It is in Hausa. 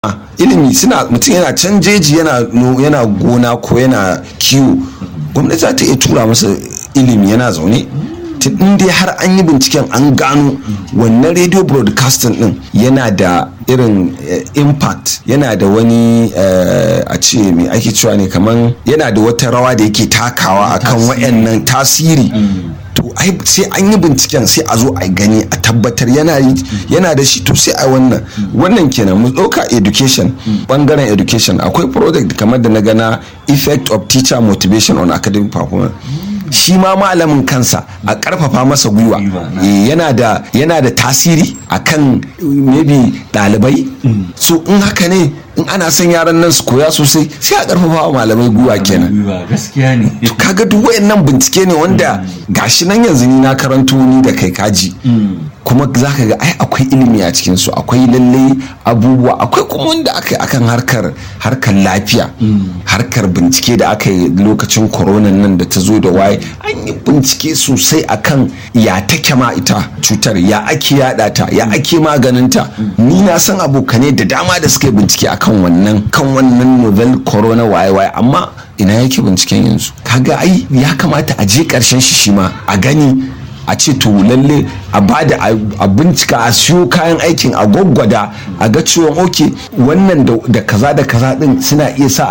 ilimi suna mutum yana can jeji yana yana gona ko yana kiwo gwamnati za ta iya tura masa ilimi yana zaune in dai har an yi binciken an gano wannan radio broadcasting din yana da irin impact yana da wani a ce mai ake cewa ne kaman yana da wata rawa da yake takawa akan wayannan tasiri to ai sai an yi binciken sai a zo a gani a tabbatar yana da shi to sai a wannan wannan kenan mu ɗauka education bangaren education akwai project kamar da na gana effect of teacher motivation on academic performance shi ma malamin kansa a karfafa masa gwiwa yana da yana da tasiri akan maybe ɗalibai so in haka ne in ana son yaran nan su koya sosai sai a karfafa wa malamai gwiwa kenan gaskiya ne to kaga duk wayannan bincike ne wanda gashi nan yanzu ni na karanto ni da kai kaji kuma zaka ga ai akwai ilimi a cikin su akwai lalle abubuwa akwai kuma wanda aka yi akan harkar harkar lafiya harkar bincike da aka yi lokacin corona nan da ta zo da waye an yi bincike sosai akan ya take ma ita cutar ya ake yada ta ya ake maganinta ni na san abokane da dama da suka yi bincike akan wannan kan wannan novel corona waye waye amma ina yake binciken yanzu kaga ai ya kamata a je karshen shi shi ma a gani a ce to lalle a bada a bincika a siyo kayan aikin a gwaggwada a ga cewa oke wannan da kaza da kaza din suna iya sa